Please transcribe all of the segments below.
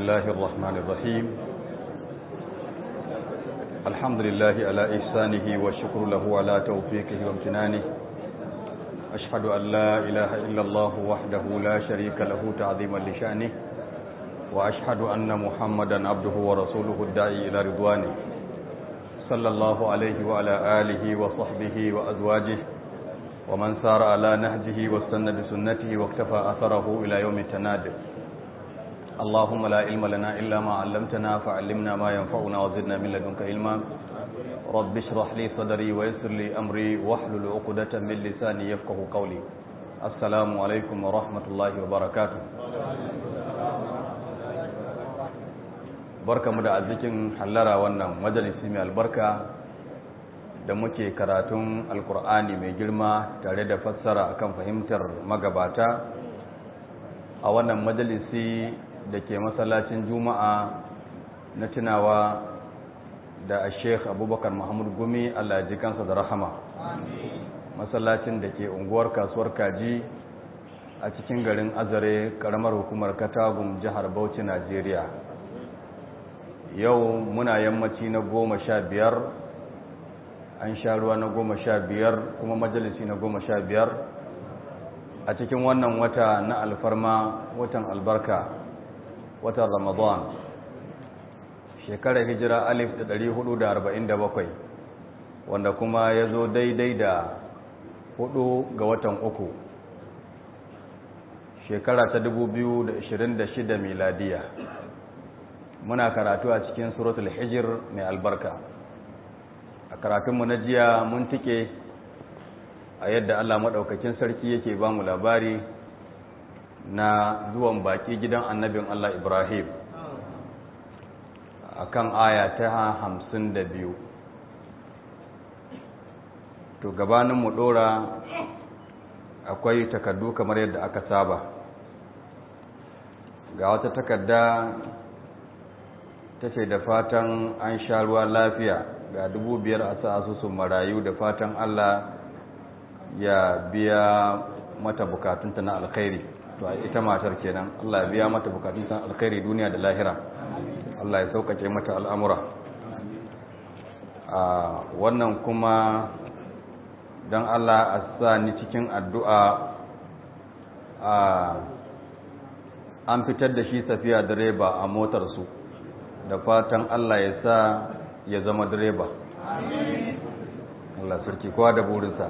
الله الرحمن الرحيم الحمد لله على إحسانه والشكر له على توفيقه وامتنانه أشهد أن لا إله إلا الله وحده لا شريك له تعظيما لشأنه وأشهد أن محمدا عبده ورسوله الداعي إلى رضوانه صلى الله عليه وعلى آله وصحبه وأزواجه ومن سار على نهجه واستنى بسنته واكتفى أثره إلى يوم التناد اللهم لا علم لنا إلا ما علمتنا فعلمنا ما ينفعنا وزدنا من لدنك علما رب اشرح لي صدري ويسر لي أمري واحلل عقدة من لساني يفقه قولي السلام عليكم ورحمة الله وبركاته barkamu da arzikin hallara wannan majalisi mai albarka da muke karatun alkur'ani mai girma tare da fassara akan fahimtar magabata a wannan majalisi da ke masallacin juma'a na tunawa da sheikh abubakar muhammad gumi allah ji kansa da rahama masallacin da ke unguwar kasuwar kaji a cikin garin azare karamar hukumar katagun jihar bauchi najeriya yau muna yammaci na goma sha biyar an sha ruwa na goma sha biyar kuma majalisi na goma sha biyar a cikin wannan wata na alfarma watan albarka watan ramadan shekarar hijira alif da dari hudu da arba'in da bakwai wanda kuma ya zo daidai da hudu ga watan uku shekara ta dubu biyu da ashirin da shida miladiya muna karatu a cikin suratul hijir mai albarka a karatunmu na jiya mun tike a yadda Allah maɗaukakin sarki yake ba mu labari na zuwan baki gidan annabin Allah Ibrahim a kan aya ta hamsin da biyu to gabaninmu ɗora akwai takardu kamar yadda aka saba ga wata takarda ta ce da fatan an sha ruwa lafiya ga dubu biyar a sa asusun marayu da fatan Allah ya biya mata bukatunta na alkhairi to ita matar kenan Allah ya biya mata bukatunta na alkhairi duniya da lahira Allah ya sauƙaƙe mata al'amura a wannan kuma don Allah a sa ni cikin addu'a a an fitar da shi safiya direba a motarsu da fatan Allah ya sa ya zama direba Allah sarki kowa da burinsa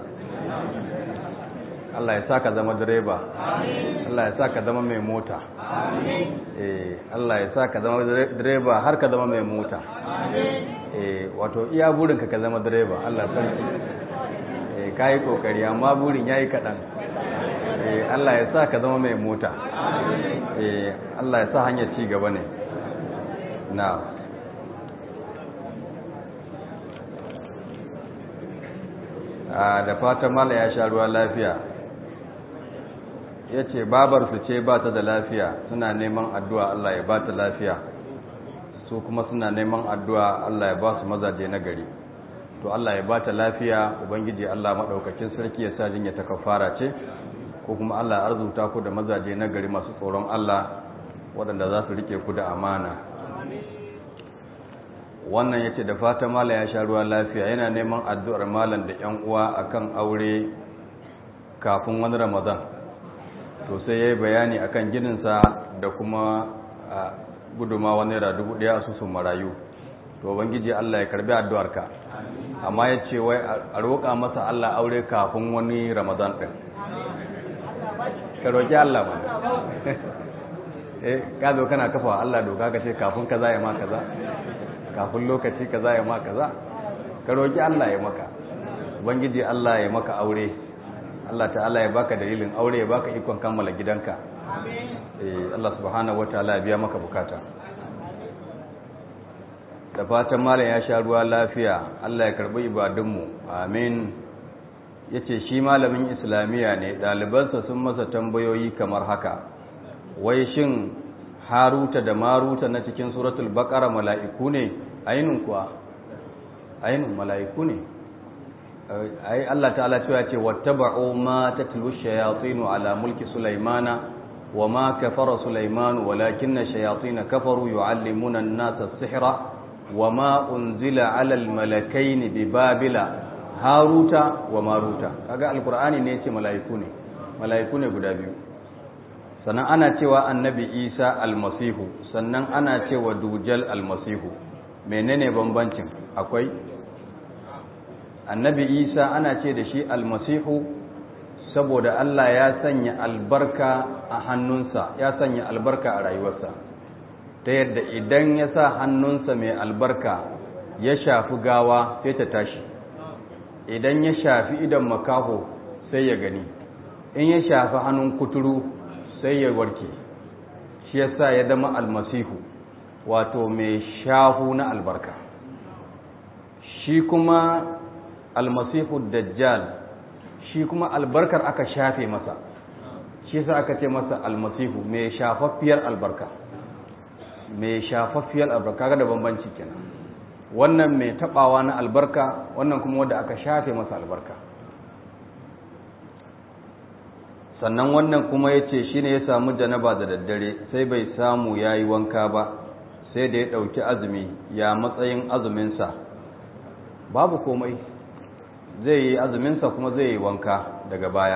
Allah ya sa ka zama direba Allah ya sa ka zama mai mota eh Allah ya sa ka zama direba har ka zama mai mota eh wato iya burinka ka zama direba Allah sarki eh kai kokari amma burin yayi kadan eh Allah ya sa ka zama mai mota eh Allah ya sa hanyar ci gaba ne na da fatan mala ya sha ruwa lafiya ya ce babarsu ce ba ta da lafiya suna neman addu'a Allah ya ba ta lafiya su kuma suna neman addu'a Allah ya ba su mazaje na gari to Allah ya ba ta lafiya ubangiji Allah maɗaukakin sarki ya sa jinya ta kafara ce ko kuma Allah ya arzuta ku da mazaje na gari masu tsoron Allah waɗanda za su rike ku da amana wannan ya ce da fata mala ya sha ruwa lafiya yana neman addu'ar malam da ‘yan uwa akan aure kafin wani ramadan to sai ya yi bayani akan gininsa da kuma guduma wani dubu ɗaya asusun marayu to bangiji Allah ya karbi addu'arka amma ya ce wai a roƙa masa Allah aure kafin wani ramadan ɗin ka roƙi Allah ba eh ka zo kana kafa Allah doka ka ce kafin kaza ya ma kaza kafin lokaci kaza ya ma kaza ka roki Allah ya maka ubangiji Allah ya maka aure Allah ta'ala ya baka dalilin aure ya baka ikon kammala gidanka eh Allah subhanahu wataala ya biya maka bukata da fatan malam ya sha ruwa lafiya Allah ya karbi ibadunmu amin yace shi malamin islamiya ne dalibansa sun masa tambayoyi kamar haka wai shin haruta da maruta na cikin suratul baqara mala'iku ne ainun kuwa ainun mala'iku ne ai Allah ta'ala cewa ce wattaba'u ma tatlu shayatinu ala mulki sulaimana wa ma kafara sulaiman walakinna shayatin kafaru yuallimuna an-nasa as-sihra wa ma unzila 'ala al-malakaini bi babila haruta wa maruta kaga alqur'ani ne yace malaiku ne malaiku ne guda biyu sannan ana cewa annabi isa almasihu sannan ana cewa dujal almasihu menene bambancin akwai annabi isa ana ce da shi almasihu saboda allah ya sanya albarka a hannunsa ya sanya albarka a rayuwarsa ta yadda idan ya sa hannunsa mai albarka ya shafi gawa sai ta tashi idan ya shafi idan makaho sai ya gani in ya shafi hannun kuturu sai ya warke shi yasa ya zama almasihu wato mai shahu na albarka shi kuma almasihu dajjal shi kuma albarkar aka shafe masa shi yasa aka ce masa almasihu mai shafaffiyar albarka mai shafaffiyar albarka ga da bambanci kenan wannan mai tabawa na albarka wannan kuma wanda aka shafe masa albarka sannan wannan kuma ya ce shi ne ya samu janaba da daddare sai bai samu ya yi wanka ba sai da ya ɗauki azumi ya matsayin azuminsa babu komai zai yi azuminsa kuma zai yi wanka daga baya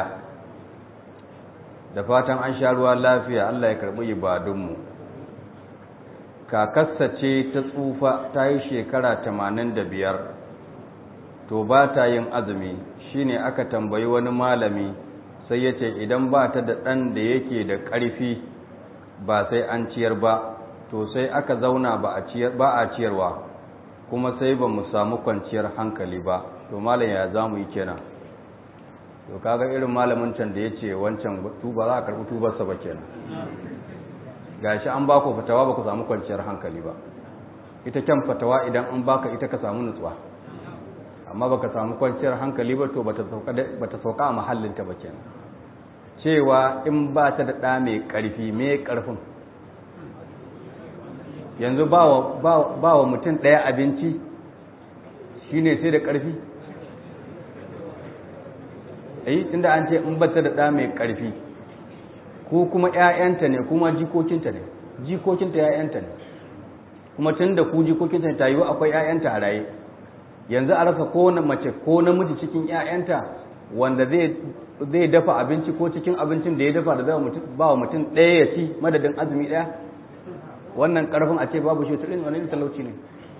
da fatan an sha ruwa lafiya Allah ya karɓi ibadunmu kakassa ce ta tsufa ta yi shekara tamanin da biyar to ba ta yin azumi shine aka tambayi wani malami sai ya ce idan ba ta da ɗan da yake da ƙarfi ba sai an ciyar ba to sai aka zauna ba a ciyarwa kuma sai ba mu samu kwanciyar hankali ba to malam ya za mu yi kenan to kaga irin malamin can da ya ce wancan tuba za a karɓi tubarsa ba kenan gashi an ba ku fatawa ba ku samu kwanciyar hankali ba ita kyan fatawa idan an baka ita ka samu nutsuwa amma baka samu kwanciyar hankali ba to bata sauka a mahallinta ba kenan cewa in ba ta da ɗa mai ƙarfi mai ƙarfin yanzu ba wa mutum ɗaya abinci shi ne sai da ƙarfi ayi tunda an ce in ba ta da ɗa mai ƙarfi ko kuma ‘ya'yanta ne kuma jikokinta ne jikokinta ‘ya'yanta ne kuma tun da ku jikokinta ta yiwu akwai ‘ya'yanta a raye yanzu a rasa ko na mace ko namiji cikin ‘ya'yanta wanda zai dafa abinci ko cikin abincin da ya dafa da zai ba wa mutum ɗaya ya ci madadin azumi ɗaya wannan ƙarfin a ce babu shi turin wani talauci ne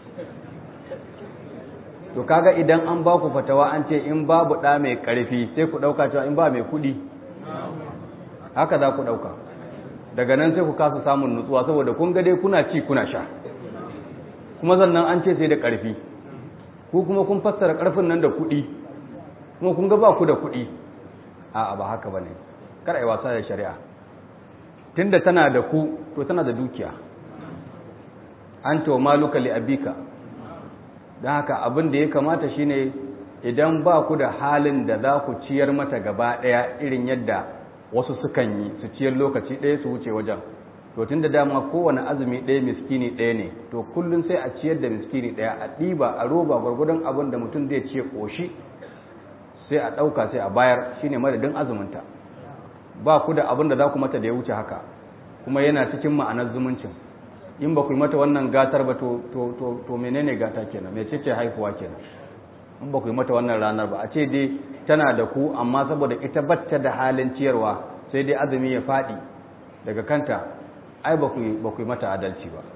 to kaga idan an ba ku fatawa an ce in babu ɗa mai ƙarfi sai ku ɗauka cewa in ba mai kuɗi haka za ku ɗauka daga nan sai ku kasa samun nutsuwa saboda kun ga dai kuna ci kuna sha kuma sannan an ce sai da ƙarfi ku kuma kun fassara ƙarfin nan da kuɗi kuma kun ga ba ku da kuɗi a ba haka ba ne kar a yi wasa da shari'a tunda tana da ku to tana da dukiya an to maluka li abika don haka abin da ya kamata shine idan ba ku da halin da za ku ciyar mata gaba ɗaya irin yadda wasu sukan yi su ciyar lokaci ɗaya su wuce wajen to tun da dama kowane azumi ɗaya miskini ɗaya ne to kullum sai a ciyar da miskini ɗaya a ɗiba a roba gwargwadon abin da mutum zai ce ƙoshi sai a ɗauka sai a bayar shine madadin azuminta ba ku da abin da za ku mata da ya wuce haka kuma yana cikin ma'anar zumuncin in ba ku yi mata wannan gatar ba to to to menene gata kenan me ce haihuwa kenan in ba ku yi mata wannan ranar ba a ce dai tana da ku amma saboda ita batta da halin ciyarwa sai dai azumi ya faɗi daga kanta ai ba ku yi mata adalci ba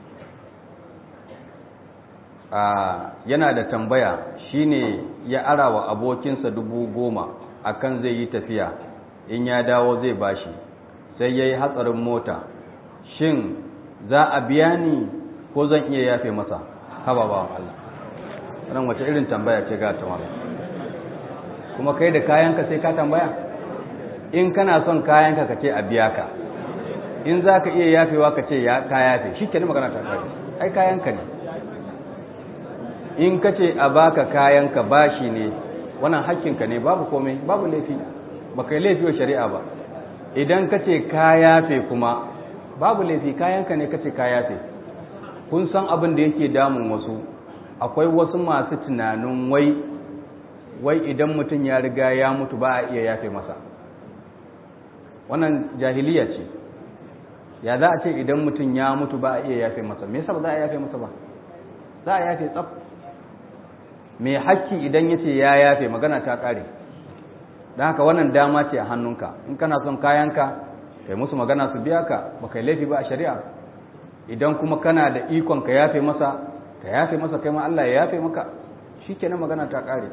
yana da tambaya shine ya ara wa abokinsa dubu goma akan zai yi tafiya in ya dawo zai bashi sai ya yi hatsarin mota shin za a biya ni ko zan iya yafe masa haba ba Allah ran wace irin tambaya ce ga tamara kuma kai da kayanka sai ka tambaya in kana son kayanka ka ce a biya ka in za ka iya yafewa ka ce ka yafe shi ke magana ta kai ai kayanka ne in ka ce a baka kayanka bashi ne wannan hakkinka ne babu komai babu laifi ba kai laifi wa shari'a ba idan ka ce ka yafe kuma babu laifi kayanka ne ka ce ka yafe kun san abin da yake damun wasu akwai wasu masu tunanin wai wai idan mutum ya riga ya mutu ba a iya yafe masa wannan jahiliya ce ya za a ce idan mutum ya mutu ba a iya yafe masa me yasa ba za a yafe masa ba za a yafe tsaf mai hakki idan ya ce ya yafe magana ta kare don haka wannan dama ce a hannunka in kana son kayanka kai musu magana su biya ka ba kai laifi ba a shari'a idan kuma kana da ikon ka yafe masa ka yafe masa kai ma Allah ya yafe maka shikenan magana ta kare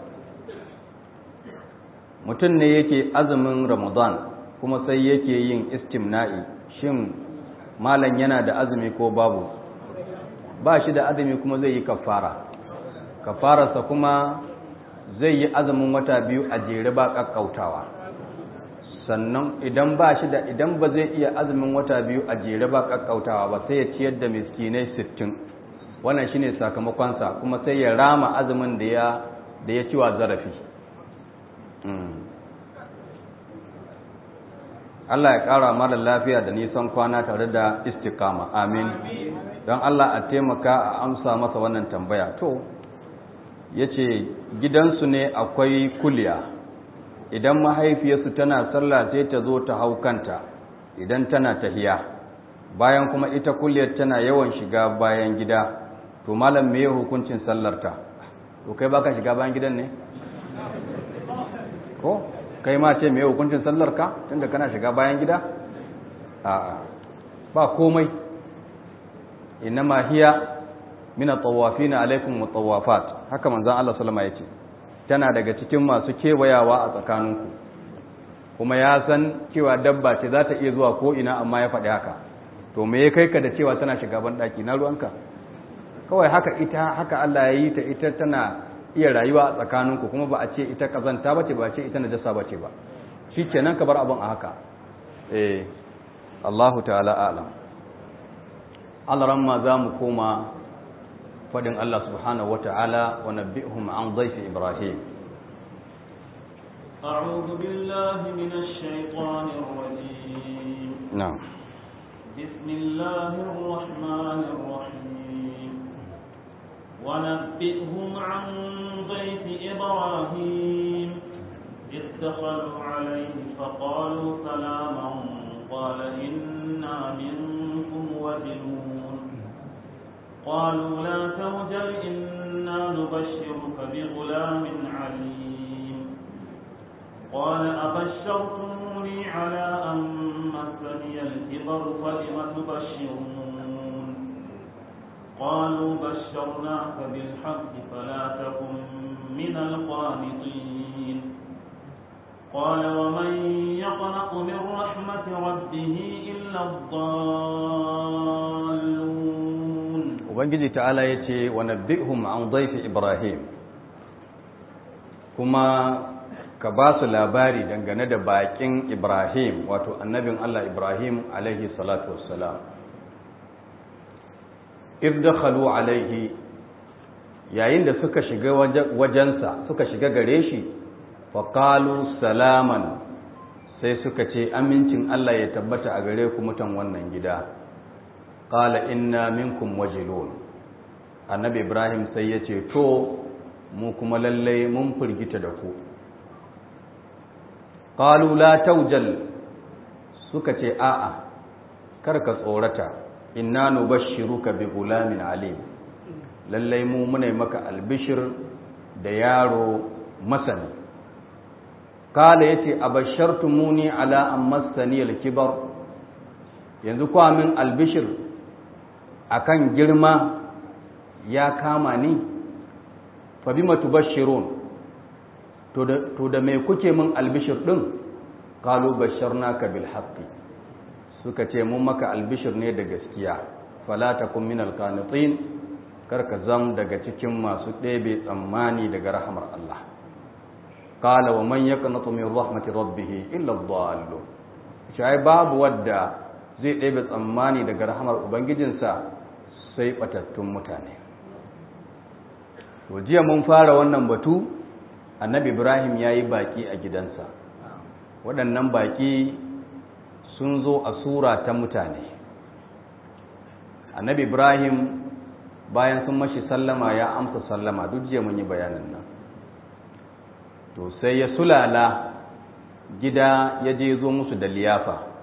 mutum ne yake azumin Ramadan kuma sai yake yin istimna'i shin malam yana da azumi ko babu ba shi da azumi kuma zai yi kafara kafararsa kuma zai yi azumin wata biyu a jere ba kakkautawa sannan idan ba shi da idan ba zai iya azumin wata biyu a jere ba kakkautawa ba sai ya ciyar da miskinai sittin wannan shine sakamakonsa kuma sai ya rama azumin da ya da ya ciwa zarafi Allah ya ƙara mara lafiya da nisan kwana tare da istikama amin don Allah a taimaka a amsa masa wannan tambaya to ya ce gidansu ne akwai kuliya idan mahaifiyarsu tana sallah sai ta zo ta hau kanta idan tana tahiya bayan kuma ita kuliyar tana yawan shiga bayan gida to malam me hukuncin sallarta to kai baka shiga bayan gidan ne ko kai ma ce me hukuncin sallarka tunda kana shiga bayan gida a'a ba komai innama hiya min at-tawafin alaikum wat-tawafat haka manzon Allah sallama yace tana daga cikin masu kewayawa a tsakaninku kuma ya san cewa dabba ce za ta iya zuwa ko ina amma ya faɗi haka to me ya kai ka da cewa tana shiga ban daki na ruwanka kawai haka ita haka Allah ya yi ta ita tana iya rayuwa a tsakaninku kuma ba a ce ita kazanta bace ba a ce ita najasa bace ba shikenan ka bar abin a haka eh Allahu ta'ala a'lam Allah ramma za mu koma fadin Allah subhanahu wata'ala wa nabbi'hum an dhayfi Ibrahim أعوذ بالله من الشيطان الرجيم na'am بسم الله الرحمن الرحيم ونبئهم عن ضيف إبراهيم إذ دخلوا عليه فقالوا سلاما قال إنا منكم وجلون قالوا لا توجل إنا نبشرك بغلام عليم قال أبشرتموني على أن مسني الكبر فلم تبشرون قالوا بشرناك بالحق فلا تكن من القانطين قال ومن يقنط من رحمة ربه إلا الضالون ubangiji ta'ala ya ce wa nabbihum an dhaifi ibrahim kuma ka ba su labari dangane da bakin ibrahim wato annabin allah ibrahim alaihi salatu wassalam irdakhalu alaihi yayin da suka shiga wajensa suka shiga gare shi faƙalu salaman sai suka ce amincin allah ya tabbata a gare ku mutan wannan gida qala inna minkum wajilun annabi ibrahim sai ya ce to mu kuma lallai mun firgita da ku qalu la taujal suka ce a'a kar ka tsorata inna nubashshiruka bi gulamin alim lallai mu muna maka albishir da yaro masani kala yace abashartumuni ala an massani alkibar yanzu kwa min albishir akan girma ya kama ni fa bima tubashshirun to da to da me kuke min albishir din qalu basharnaka bil haqqi suka ce mun maka albishir ne da gaskiya fala takun min alqanitin karka zam daga cikin masu ɗebe tsammani daga rahamar Allah qala wa man yaqnatu min rahmati rabbih illa ad-dallun shi babu wadda zai ɗebe tsammani daga rahamar ubangijinsa sai ɓatattun mutane to jiya mun fara wannan batu annabi ibrahim ya yi baƙi a gidansa waɗannan baƙi sun zo a sura ta mutane annabi ibrahim bayan sun mashi sallama ya amsa sallama duk jiya mun yi bayanin nan to sai ya sulala gida ya je zo musu da liyafa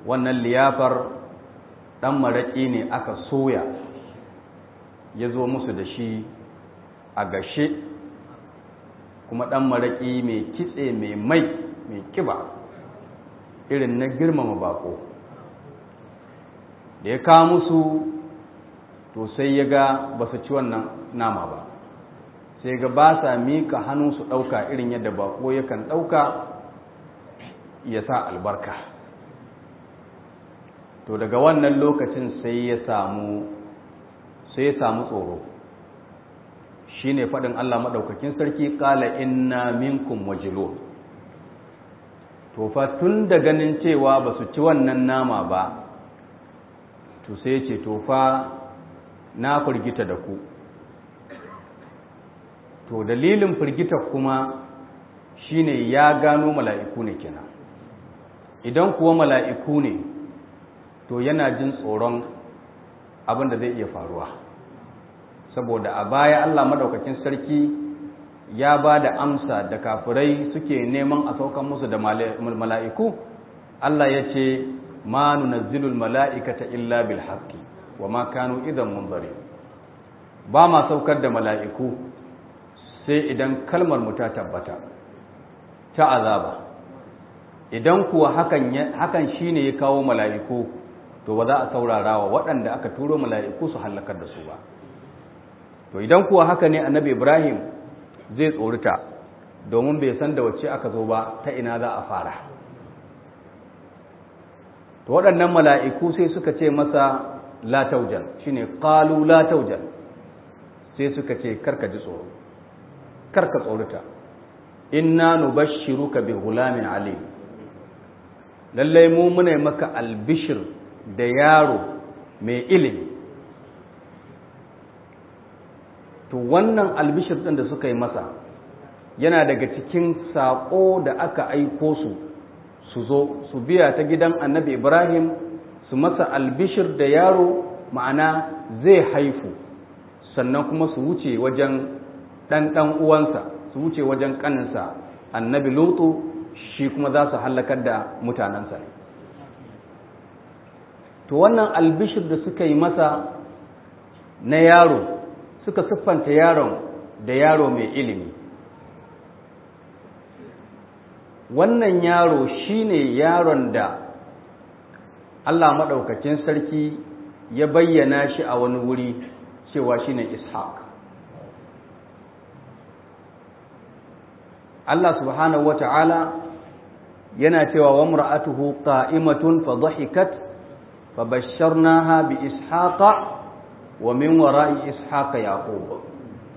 wannan liyafar ɗan maraƙi ne aka soya ya zo musu da shi a gashe kuma ɗan maraƙi mai kitse mai mai mai kiba irin na girmama bako da ya kawo musu to sai ya ga ba su ci wannan nama ba sai ga ba sa mika hannu su ɗauka irin yadda bako yakan ɗauka ya sa albarka to daga wannan lokacin sai ya samu sai ya samu tsoro shi ne faɗin Allah maɗaukakin sarki ƙala inna minkum wajilun to fa tun da ganin cewa ba su ci wannan nama ba to sai ce to fa na firgita da ku to dalilin firgita kuma shine ya gano mala'iku ne kenan idan kuwa mala'iku ne to yana jin tsoron abin da zai iya faruwa saboda a baya Allah madaukakin sarki ya ba da amsa da kafirai suke neman a saukan musu da mala'iku Allah ya ce ma nunazzilul mala'ikata illa bil haqqi wa ma kanu idan munzari ba ma saukar da mala'iku sai idan kalmar mu ta tabbata ta azaba idan kuwa hakan hakan shine ya kawo mala'iku to ba za a saurara wa waɗanda aka turo mala'iku su hallakar da su ba to idan kuwa haka ne annabi Ibrahim zai tsorita domin bai san da wacce aka zo ba ta ina za a fara to waɗannan mala'iku sai suka ce masa la taujan shine qalu la taujan sai suka ce karka ji tsoro karka tsorita inna nubashshiruka bi ghulamin alim lallai mu muna maka albishir da yaro mai ilimi to wannan albishir ɗin da suka yi masa yana daga cikin saƙo da aka aiko su su zo su biya ta gidan annabi ibrahim su masa albishir da yaro ma'ana zai haifu sannan kuma su wuce wajen ɗanɗan uwansa su wuce wajen ƙaninsa annabi lutu shi kuma za su hallakar da mutanensa to wannan albishir da suka yi masa na yaro suka siffanta yaron da yaro mai ilimi wannan yaro shine yaron da Allah maɗaukakin sarki ya bayyana shi a wani wuri cewa shine ishaq Allah subhanahu wata'ala yana cewa wa mur'atuhu qa'imatun fa dhahikat fa basharnaha bi ishaqa wa min wara'i ishaqa yaqub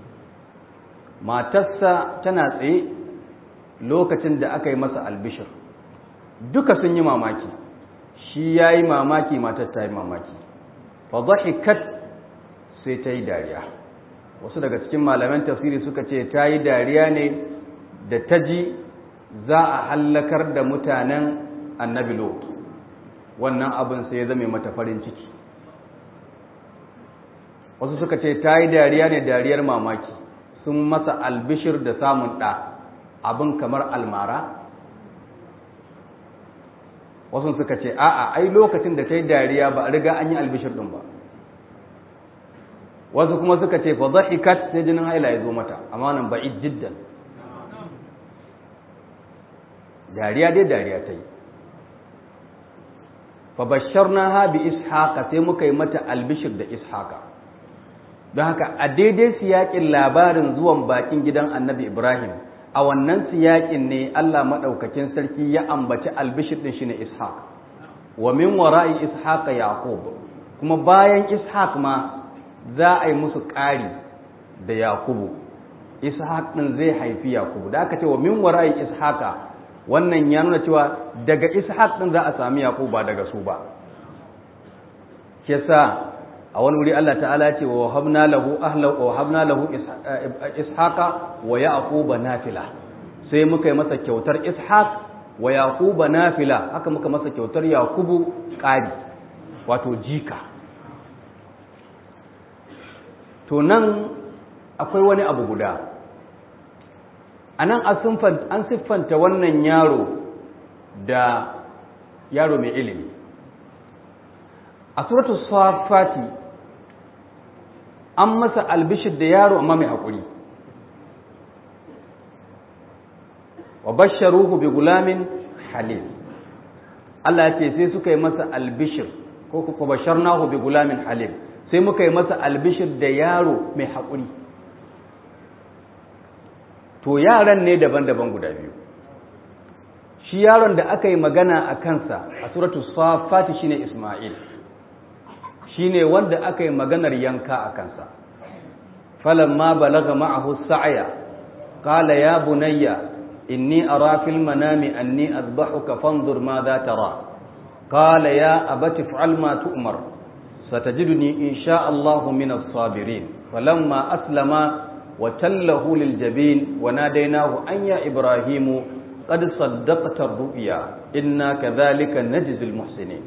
matarsa tana tsaye lokacin da aka yi masa albishir duka sun yi mamaki shi yayi mamaki matar ta yi mamaki fa dhahikat sai ta yi dariya wasu daga cikin malaman tafsiri suka ce ta yi dariya ne da ta ji za a hallakar da mutanen annabi lot wannan abin sai ya zame mata farin ciki wasu suka ce ta yi dariya ne dariyar mamaki sun masa albishir da samun ɗa abin kamar almara wasu suka ce a'a ai lokacin da ta yi dariya ba a riga an yi albishir ɗin ba wasu kuma suka ce fa zahikat sai jinin haila ya zo mata amma nan ba'id jiddan dariya dai dariya ta yi fabasharnaha bi ishaqa sai muka yi mata albishir da ishaqa don haka a daidai siyakin labarin zuwan bakin gidan annabi ibrahim a wannan siyakin ne allah maɗaukakin sarki ya ambaci albishir ɗin shi ne ishaq wa min wara'i ishaqa yaqub kuma bayan ishaq ma za a yi musu ƙari da yakubu ishaq ɗin zai haifi yakubu da aka ce wa min wara'i ishaqa wannan ya nuna cewa daga ishaq din za a sami yaqub ba daga su ba yasa a wani wuri Allah ta'ala ya ce wa habna lahu ahla wa habna lahu ishaqa wa yaquba nafila sai muka yi masa kyautar ishaq wa yaquba nafila haka muka masa kyautar yaqubu qari wato jika to nan akwai wani abu guda a nan an siffanta wannan yaro da yaro mai ilimi a suratu safati an masa albishir da yaro amma mai haƙuri wa basharuhu bi gulamin halim Allah ya ce sai suka yi masa albishir ko ku basharnahu bi gulamin halim sai muka yi masa albishir da yaro mai haƙuri to yaran ne daban-daban guda biyu shi yaron da aka yi magana a kansa a suratu safati shine Isma'il shine wanda aka yi maganar yanka a kansa falamma balaga ma'ahu sa'ya qala ya bunayya inni ara fil manami anni azbahuka fanzur ma za tara qala ya abati fa'al ma tu'mar satajiduni insha Allah min as-sabirin falamma aslama wa tallahu lil jabin wa nadaynahu an ya ibrahimu qad saddaqta ar-ru'ya inna kadhalika najzi al-muhsinin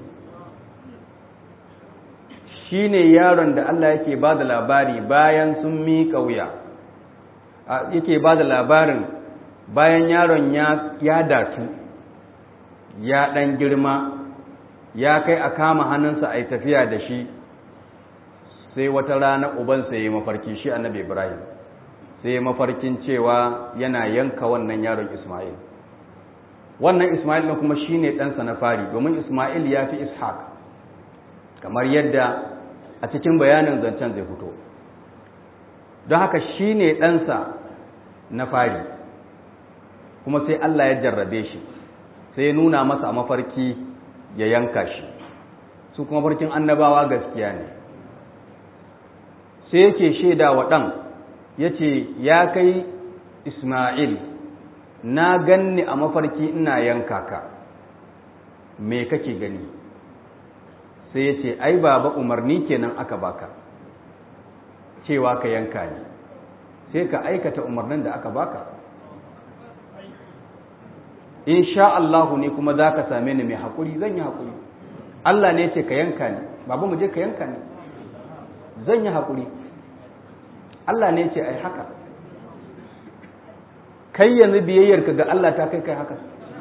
shine yaron da Allah yake ba da labari bayan sun miƙa wuya yake ba da labarin bayan yaron ya datu ya ɗan girma ya kai a kama hannunsa a yi tafiya da shi sai wata rana ubansa ya yi mafarki shi annabi ibrahim sai mafarkin cewa yana yanka wannan yaron ismail wannan ismail na kuma shine ɗansa na fari domin ismail ya fi ishaq kamar yadda a cikin bayanin zancen zai fito don haka shi ne ɗansa na fari kuma sai Allah ya jarrabe shi sai ya nuna masa a mafarki ya yanka shi su kuma farkin annabawa gaskiya ne sai yake shaida wa ɗan ya ce ya kai ismail na ganni a mafarki ina yanka ka me kake gani sai ya ce ai baba umarni kenan aka baka cewa ka yanka ni sai ka aikata umarnin da aka baka in sha Allahu ne kuma za ka same ni mai haƙuri zan yi haƙuri Allah ne ce ka yanka ni baba mu je ka yanka ni zan yi haƙuri Allah ne ce ai haka kai yanzu biyayyarka ga Allah ta kai kai haka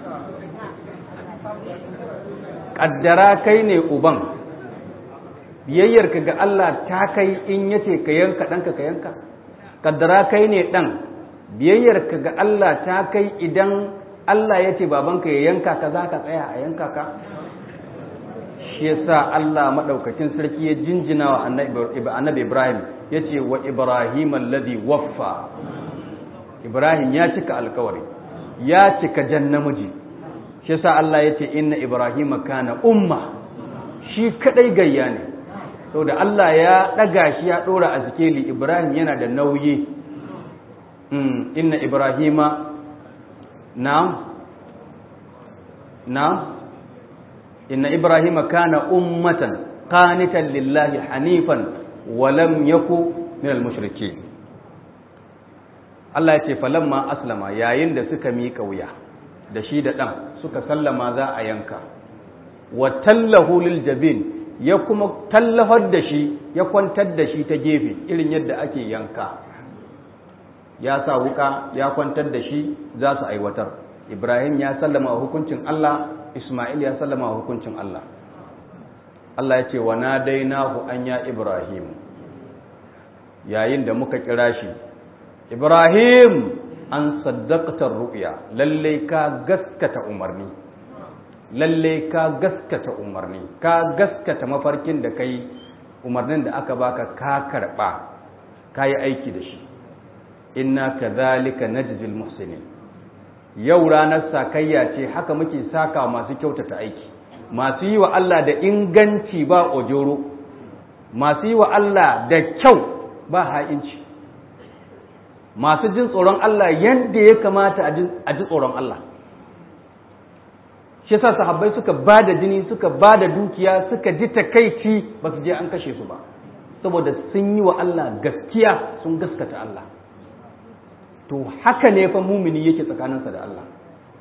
ƙaddara kai ne uban biyayyarka ga Allah ta kai in yace ka yanka ɗanka ka yanka kaddara kai ne ɗan biyayyarka ga Allah ta kai idan Allah ya ce babanka ya yanka ka za ka tsaya a yanka ka shi yasa Allah maɗaukacin sarki ya jinjina wa annabi Ibrahim ya ce wa Ibrahim alladhi waffa Ibrahim ya cika alkawari ya cika jan namiji shi yasa Allah ya ce inna Ibrahim kana umma shi kadai gayya ne saboda Allah ya ɗaga shi ya ɗora a zikeli Ibrahim yana da nauyi inna Ibrahima na na inna Ibrahima kana ummatan qanitan lillahi hanifan wa lam yaku min al-mushrikeen Allah ya ce falamma aslama yayin da suka miƙa wuya da shi da ɗan suka sallama za a yanka wa tallahu lil jabin ya kuma tallafar da shi ya kwantar da shi ta gefe irin yadda ake yanka ya sa wuka ya kwantar da shi za su aiwatar ibrahim ya sallama hukuncin allah ismail ya sallama hukuncin allah allah ya ce wa na dainahu an ya ibrahim yayin da muka kira shi ibrahim an saddaqtar ru'ya lallai ka gaskata umarni lalle ka gaskata umarni ka gaskata mafarkin da kai umarnin da aka baka ka karba ka yi aiki da shi inna kadhalika najzil muhsinin yau ranar sakayya ce haka muke saka masu kyautata aiki masu yi wa Allah da inganci ba ojoro masu yi wa Allah da kyau ba ha'inci masu jin tsoron Allah yadda ya kamata a ji tsoron Allah shi yasa sahabbai suka ba da jini suka ba da dukiya suka ji takaici ba su je an kashe su ba saboda sun yi wa Allah gaskiya sun gaskata Allah to haka ne fa mumini yake tsakaninsa da Allah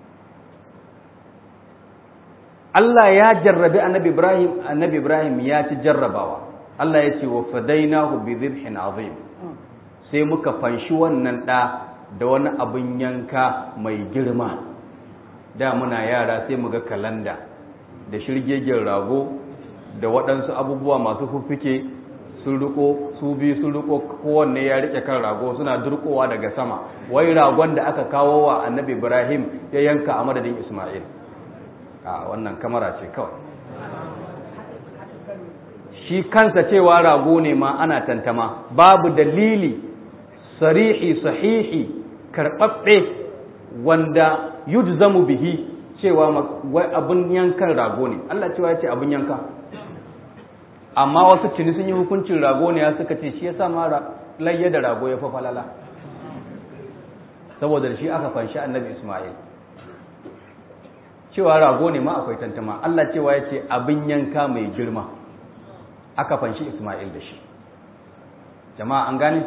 Allah ya jarrabi annabi Ibrahim annabi Ibrahim ya ci jarrabawa Allah ya ce wa fadainahu bi dhibhin azim sai muka fanshi wannan da da wani abin yanka mai girma da muna yara sai mu ga kalanda da shirgegen rago da waɗansu abubuwa masu fuffuke sun riko su biyu sun riko kowanne ya rike kan rago suna durkowa daga sama wai ragon da aka kawo wa annabi ibrahim ya yanka a madadin isma'il a wannan kamara ce kawai shi kansa cewa rago ne ma ana tantama babu dalili sarihi sahihi karɓaɓɓe wanda yujzamu bihi cewa wai abin yankan rago ne Allah cewa ya ce abin yanka amma wasu cini sun yi hukuncin rago ne ya suka ce shi ya sa ma layya da rago ya fa falala saboda shi aka fanshi annabi Ismail cewa rago ne ma akwai tantama Allah cewa ya ce abin yanka mai girma aka fanshi Ismail da shi jama'a an gane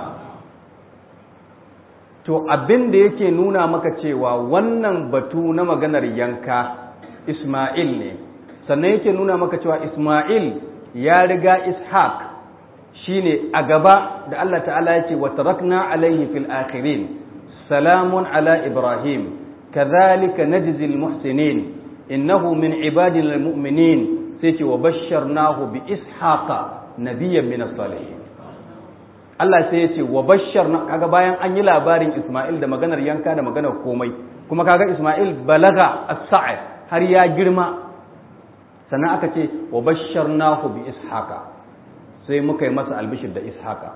to abin da yake nuna maka cewa wannan batu na maganar yanka Ismail ne sannan yake nuna maka cewa Ismail ya riga Ishaq shine a gaba da Allah ta'ala ya ce wa tarakna alaihi fil akhirin salamun ala Ibrahim kadhalika najzi al muhsinin innahu min ibadina al mu'minin sai ce wa basharnahu bi ishaqa nabiyyan min as-salihin Allah sai ya ce wa basharna kaga bayan an yi labarin Ismail da maganar yanka da maganar komai kuma kaga Ismail balaga as-sa'i har ya girma sannan aka ce wa basharnahu bi ishaqa sai muka yi masa albishir da ishaqa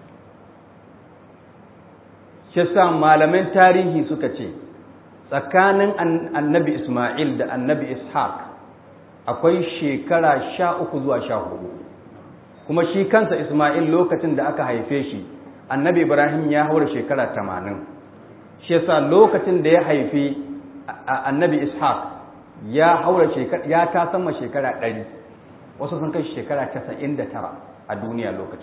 shi sa malaman tarihi suka ce tsakanin annabi Ismail da annabi Ishaq akwai shekara sha uku zuwa sha hudu kuma shi kansa Ismail lokacin da aka haife shi annabi Ibrahim ya haura shekara tamanin shi yasa lokacin da ya haifi annabi Ishaq ya haura shekara ya ta sama shekara ɗari wasu sun kai shekara casa'in da tara a duniya lokacin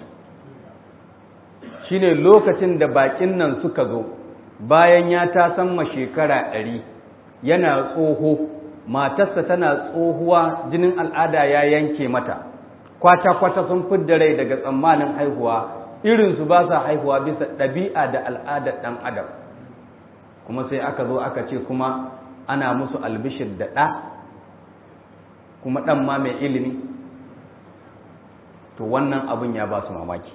shine lokacin da bakin nan suka zo bayan ya ta sama shekara ɗari yana tsoho matarsa tana tsohuwa jinin al'ada ya yanke mata kwata-kwata sun fidda rai daga tsammanin haihuwa irinsu ba sa haihuwa bisa ɗabi'a da al'adar ɗan adam kuma sai aka zo aka ce kuma ana musu albishir da ɗa kuma ɗan ma mai ilimi to wannan abin ya ba su mamaki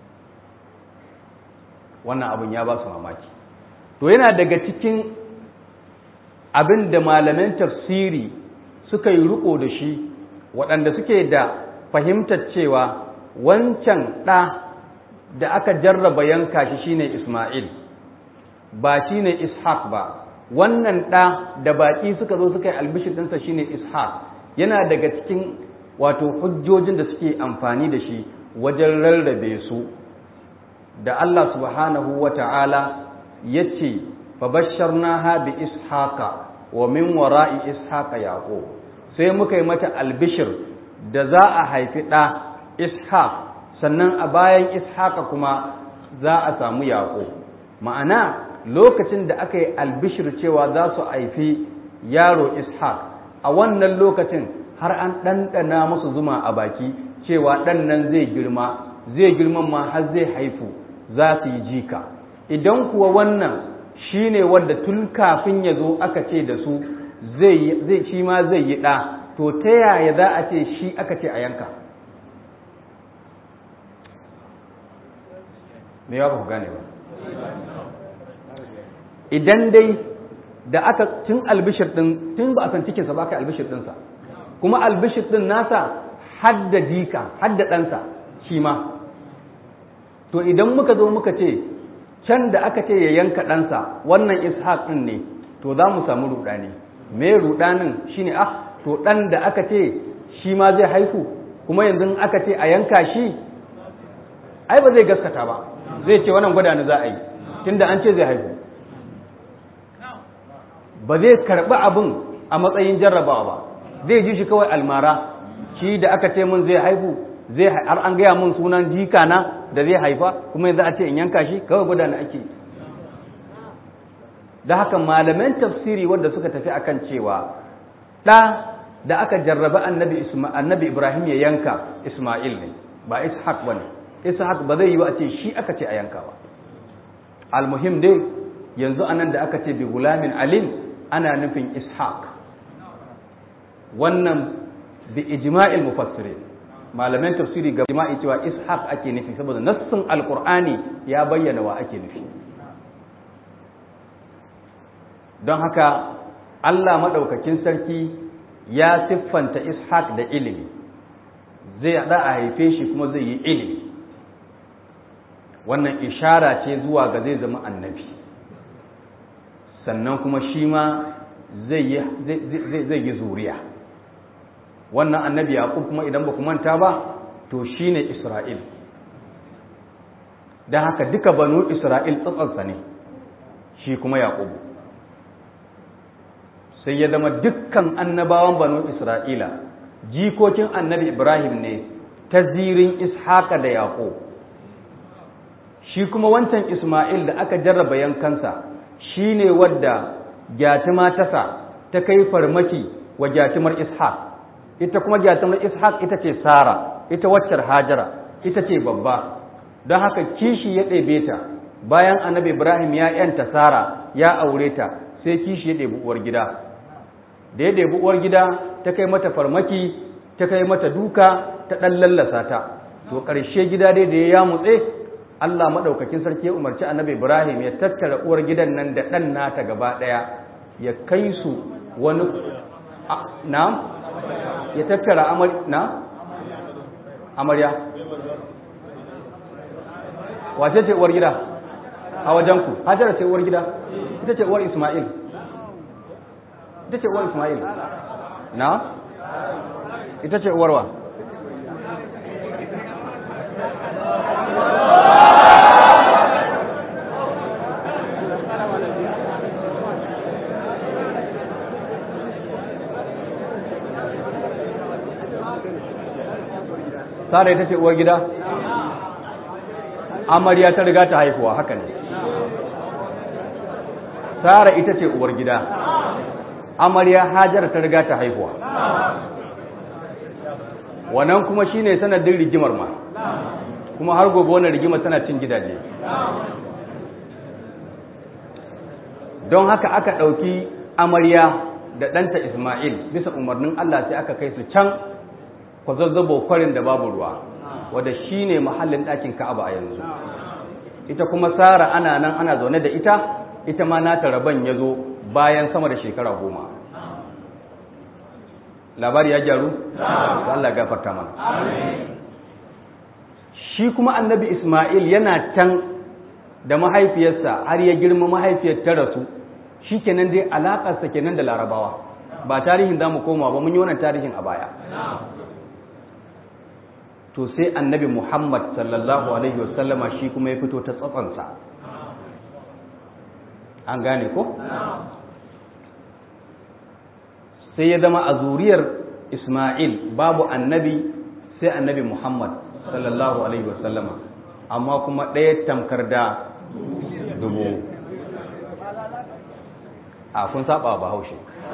wannan abin ya ba su mamaki to yana daga cikin abin da malaman tafsiri suka yi riko da shi waɗanda suke da fahimtar cewa wancan ɗa da aka jarraba yanka shi shine Ismail ba shine Ishaq ba wannan ɗa da baƙi suka zo suka yi albishir ɗinsa shine Ishaq yana daga cikin wato hujjojin da suke amfani da shi wajen rarrabe su da Allah subhanahu wa ta'ala ya ce fabasharnaha bi ishaqa wa min wara'i ishaqa yaqub sai muka yi mata albishir da za a haifi ɗa ishaq sannan a bayan ishaqa kuma za a samu yaƙo ma'ana lokacin da aka yi albishir cewa za su haifi yaro ishaq a wannan lokacin har an ɗanɗana musu zuma a baki cewa ɗan nan zai girma zai girman ma har zai haifu za su yi jika idan kuwa wannan shi ne wanda tun kafin ya zo aka ce da su zai shi ma zai yi ɗa to ta yaya za a ce shi aka ce a yanka me ya ba ku gane ba idan dai da aka tun albishir ɗin tun ba a san cikinsa ba aka albishir ɗinsa kuma albishir ɗin nasa hadda jika hadda ɗansa shi ma to idan muka zo muka ce can da aka ce ya yanka ɗansa wannan ishaq ɗin ne to za mu samu ruɗani me ruɗanin shine ah to ɗan da aka ce shi ma zai haihu kuma yanzu aka ce a yanka shi ai ba zai gaskata ba zai ce wannan gwada ni za a yi tunda an ce zai haihu ba zai karɓi abin a matsayin jarrabawa ba zai ji shi kawai almara shi da aka ce mun zai haihu zai har an gaya mun sunan jika na da zai haifa kuma yanzu a ce in yanka shi kawai gwada na ake da haka malaman tafsiri wanda suka tafi akan cewa ɗa da aka jarraba annabi annabi Ibrahim ya yanka Isma'il ne ba Ishaq bane Ishaq ba zai yi ba a ce shi aka ce a yanka ba almuhim dai yanzu anan da aka ce bi gulamin alim ana nufin Ishaq wannan bi ijma'il mufassirin malaman tafsiri ga ijma'i cewa ishaq ake nufi saboda nassin alqur'ani ya bayyana wa ake nufi don haka Allah madaukakin sarki ya siffanta ishaq da ilimi zai da a haife shi kuma zai yi ilimi wannan ishara ce zuwa ga zai zama annabi sannan kuma shi ma zai yi zuriya wannan annabi yaqub kuma idan ba ku manta ba to shine isra'il don haka duka banu isra'il tsatsansa ne shi kuma yaqub sai ya zama dukkan annabawan banu isra'ila jikokin annabi ibrahim ne ta zirin ishaqa da yaqub shi kuma wancan isma'il da aka jarraba yankansa shine wadda gyatima tasa ta kai farmaki wa gyatimar ishaq ita kuma gyatimar ishaq ita ce sara ita waccar hajara ita ce babba don haka kishi ya ɗebe ta bayan annabi ibrahim ya yanta sara ya aure ta sai kishi ya ɗebi uwar gida da ya ɗebi uwar gida ta kai mata farmaki ta kai mata duka ta ɗan lallasa ta to ƙarshe gida dai da ya yamutse Allah maɗaukakin sarki ya umarci annabi Ibrahim ya tattara uwar gidan nan da ɗan nata gaba ɗaya ya kai su wani na ya tattara amar na amarya wace ce uwar gida a wajenku hajjara ce uwar gida ita ce uwar Ismail ita ce uwar Ismail na ita ce uwarwa Sara ita ce uwar gida? Amarya ta riga ta haihuwa haka ne. Sara ita ce uwar gida. Amarya Hajar ta riga ta haihuwa. Wannan kuma shine sanadin rigimar ma. Kuma har gobe wannan rigimar tana cin gidaje. Don haka aka ɗauki amarya da ɗanta Ismail bisa umarnin Allah sai aka kai su can kwazazzabo kwarin da babu ruwa wadda shi ne mahallin ɗakin ka'aba a yanzu ita kuma sara ana nan ana zaune da ita ita ma nata rabon ya zo bayan sama da shekara goma labari ya gyaru? da Allah gafarta mana shi kuma annabi ismail yana can da mahaifiyarsa har ya girma mahaifiyar ta rasu shi kenan dai alaƙarsa kenan da larabawa ba tarihin za mu koma ba mun yi wannan tarihin a baya to sai annabi Muhammad sallallahu Alaihi wasallama shi kuma ya fito ta tsatsansa an gane ko? sai ya zama a zuriyar Ismail babu annabi sai annabi Muhammad sallallahu Alaihi wasallama amma kuma ɗaya tamkar da dubu a kun saba ba haushe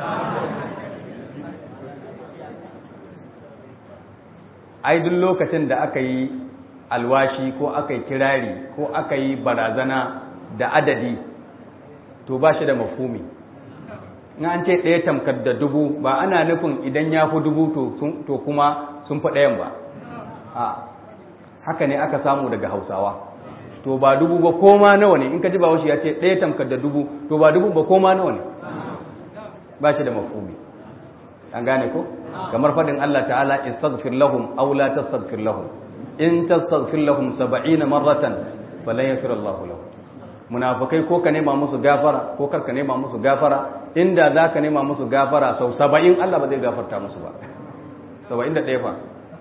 ai duk lokacin da aka yi alwashi ko aka yi kirari ko aka yi barazana da adadi to ba shi da mafumi in an ce ɗaya tamkar da dubu ba ana nufin idan ya fi dubu to kuma sun fi ɗayan ba a haka ne aka samu daga hausawa to ba dubu ba koma nawa ne in ka ji ba ya ce ɗaya tamkar da dubu to ba dubu ba koma nawa ne ba shi da mafumi an gane ko kamar faɗin Allah ta'ala istaghfir lahum aw la tastaghfir lahum in tastaghfir lahum 70 marratan falan yaghfir Allah lahum munafikai ko ka nema musu gafara ko kar ka nema musu gafara inda za ka nema musu gafara sau 70 Allah ba zai gafarta musu ba 71 fa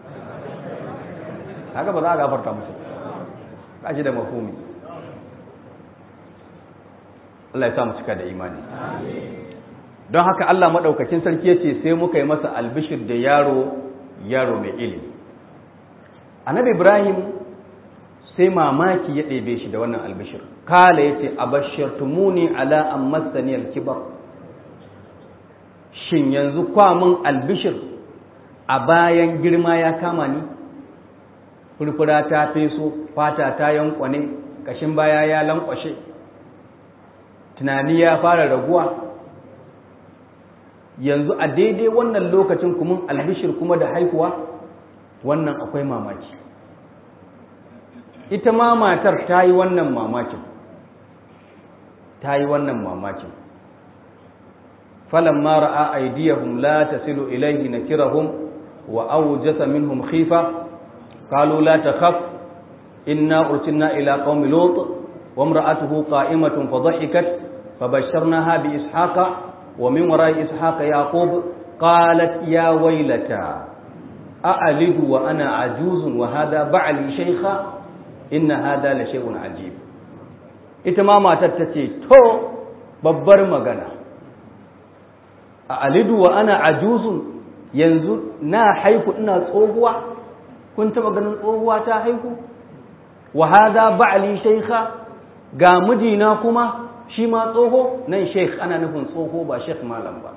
haka ba za a gafarta musu ba shi da mafhumi Allah ya sa mu cika da imani amin don haka Allah maɗaukakin sarki ya ce sai muka yi masa albishir da yaro yaro mai ilimi annabi ibrahim sai mamaki ya ɗebe shi da wannan albishir kala ya ce a bashirtumuni ala an masaniyar kibar shin yanzu kwamin albishir a bayan girma ya kama ni furfura ta feso fata ta yankwane kashin baya ya lankwashe tunani ya fara raguwa yanzu a daidai wannan lokacin kuma albishir kuma da haihuwa wannan akwai mamaki ita ma matar ta yi wannan mamakin ta yi wannan mamakin falamma ra'a aydiyahum la tasilu ilayhi nakirahum wa awjasa minhum khifa qalu la takhaf inna ursilna ila qaumi lut wa imra'atuhu qa'imatun fadhahikat fabashsharnaha bi ishaqa wa min wara'i ishaqa yaqub qalat ya waylata a'alidu wa ana ajuzun wa hadha ba'li shaykha inna hadha la shay'un ajib ita ma matar tace to babbar magana a alidu wa ana ajuzun yanzu na haihu ina tsohuwa kun taba ganin tsohuwa ta haihu wa hadha ba'li shaykha ga mijina kuma shi ma tsoho nan sheikh ana nufin tsoho ba sheikh malam ba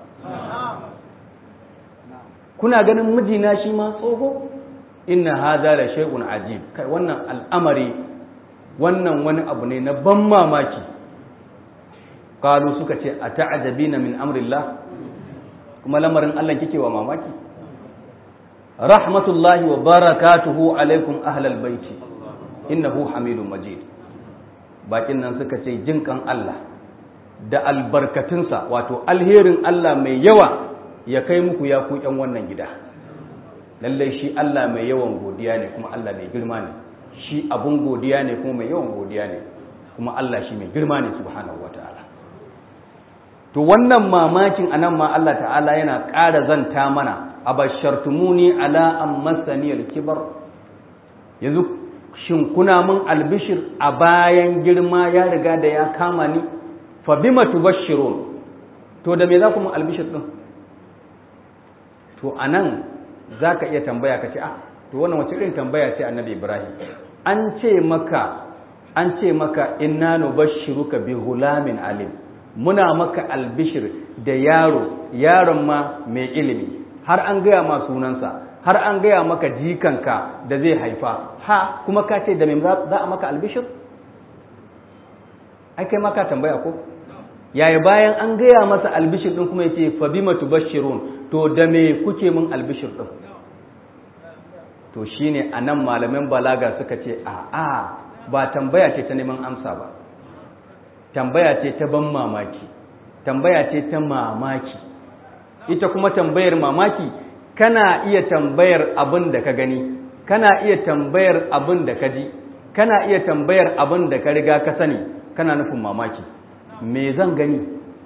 kuna ganin mijina shi ma tsoho inna hadha la shay'un ajib kai wannan al'amari wannan wani abu ne na ban mamaki qalu suka ce ata'jabina min amrillah kuma lamarin Allah kike wa mamaki rahmatullahi wa barakatuhu alaikum ahlal baiti innahu hamidun majid bakin nan suka ce jinkan Allah da albarkatunsa wato alherin Allah mai yawa ya kai muku ya ku ƴan wannan gida lallai shi Allah mai yawan godiya ne kuma Allah mai girma ne shi abun godiya ne kuma mai yawan godiya ne kuma Allah shi mai girma ne subhanahu wataala to wannan mamakin anan ma Allah ta'ala yana ƙara zanta mana abashartumuni ala an masaniyal kibar yanzu shin kuna mun albishir a bayan girma ya riga da ya kama ni fa bima tubashshirun to da me za ku mun albishir din to anan zaka iya tambaya ka ce ah to wannan wace irin tambaya ce annabi Ibrahim an ce maka an ce maka inna nubashshiruka bi ghulamin alim muna maka albishir da yaro yaron ma mai ilimi har an gaya ma sunansa har an gaya maka jikanka da zai haifa ha kuma ka ce da mai za a maka albishir ai kai maka tambaya ko yaya bayan an gaya masa albishir din kuma yace fa bima tubashshirun to da me kuke min albishir din to shine anan malaman balaga suka ce a a ba tambaya ce ta neman amsa ba tambaya ce ta ban mamaki tambaya ce ta mamaki ita kuma tambayar mamaki kana iya tambayar abin da ka gani kana iya tambayar abin da ka ji kana iya tambayar abin da ka riga ka sani kana nufin mamaki me zan gani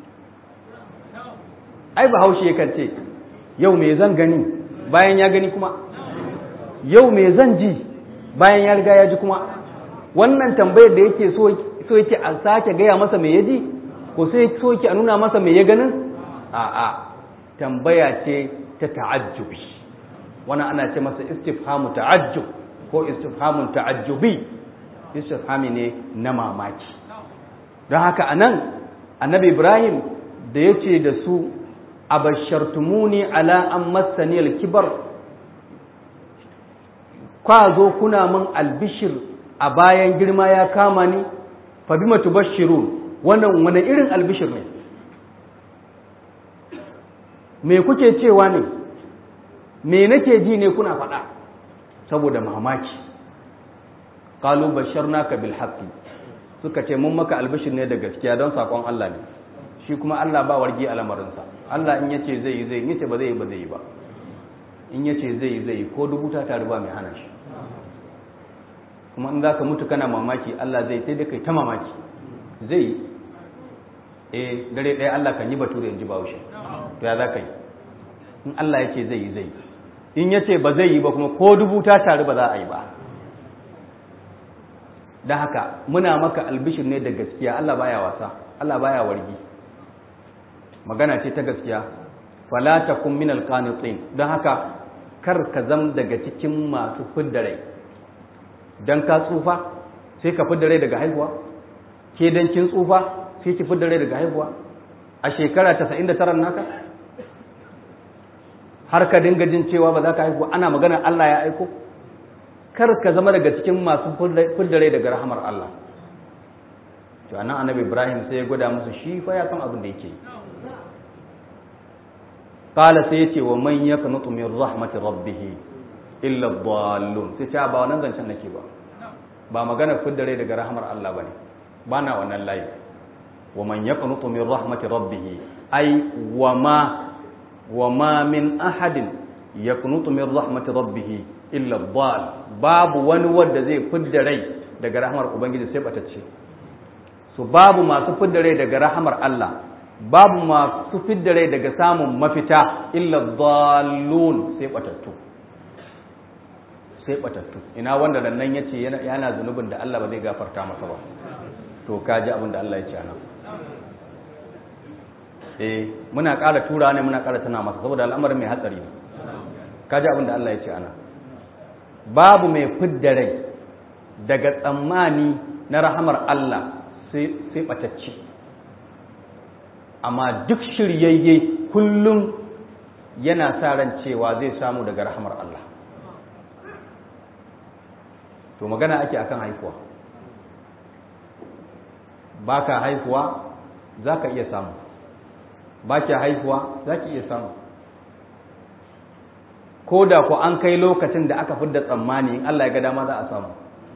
ai bahaushe yakan ce yau me zan gani bayan ya gani kuma yau me zan ji bayan ya riga ya ji kuma wannan tambayar da yake so so yake a sake gaya masa me ya ji ko sai so yake a nuna masa me ya ganin a'a tambaya ce ta ta'ajjubi wannan ana ce masa istifhamu ta'ajjub ko istifhamun ta'ajjubi istifhami ne na mamaki don haka anan annabi ibrahim da ya ce da su abashartumuni ala an massani alkibar kwa zo kuna min albishir a bayan girma ya kama ni fa bima tubashshirun wannan wani irin albishir ne me kuke cewa ne me nake ji ne kuna faɗa saboda mamaki qalu basharnaka bil haqqi suka ce mun maka albishir ne da gaskiya don sakon Allah ne shi kuma Allah ba wargi a lamarinsa Allah in yace zai yi zai yace ba zai yi ba zai yi ba in yace zai yi zai yi ko dubu ta tare ba mai hana shi kuma in zaka mutu kana mamaki Allah zai sai da kai ta mamaki zai yi eh dare ɗaya Allah kan yi bature in ji bahaushe to ya za ka yi in Allah ya ce zai yi zai yi in ya ce ba zai yi ba kuma ko dubu ta taru ba za a yi ba da haka muna maka albishir ne da gaskiya Allah baya wasa Allah baya wargi magana ce ta gaskiya fala takum min alqanitin don haka kar ka zam daga cikin masu fidda rai dan ka tsufa sai ka fidda rai daga haihuwa ke dan kin tsufa sai ki fidda rai daga haihuwa a shekara 99 naka har ka dinga jin cewa ba za ka haihu ana magana Allah ya aiko kar ka zama daga cikin masu fidda rai daga rahamar Allah to anan annabi Ibrahim sai ya gwada musu shi fa ya san abin da yake qala sai yace wa man yaqnutu min rahmati rabbih illa dhallun sai ce ba wannan zancen nake ba ba magana fidda rai daga rahmar Allah bane bana wannan layi wa man yaqnutu min rahmati rabbih ay wa ma wa ma min ahadin yaqnutu min rahmati rabbih illa dhal babu wani wanda zai fidda rai daga rahmar ubangiji sai batacce so babu masu fidda rai daga rahmar Allah babu masu fidda rai daga samun mafita illa dhallun sai batattu sai batattu ina wanda nan yace yana zunubin da Allah ba zai gafarta masa ba to kaji abin da Allah ya ce anan eh muna ƙara tura ne muna ƙara tana masa saboda al'amarin mai hatsari ne kaji abin da Allah ya ce anan babu mai fidda rai daga tsammani na rahamar Allah sai sai batacce amma duk shiryayye kullum yana sa ran cewa zai samu daga rahamar Allah to magana ake akan haifuwa ba ka haifuwa za ka iya samu ba ki haifuwa za ki iya samu ko da ku an kai lokacin da aka fidda tsammani in Allah ya ga dama za a samu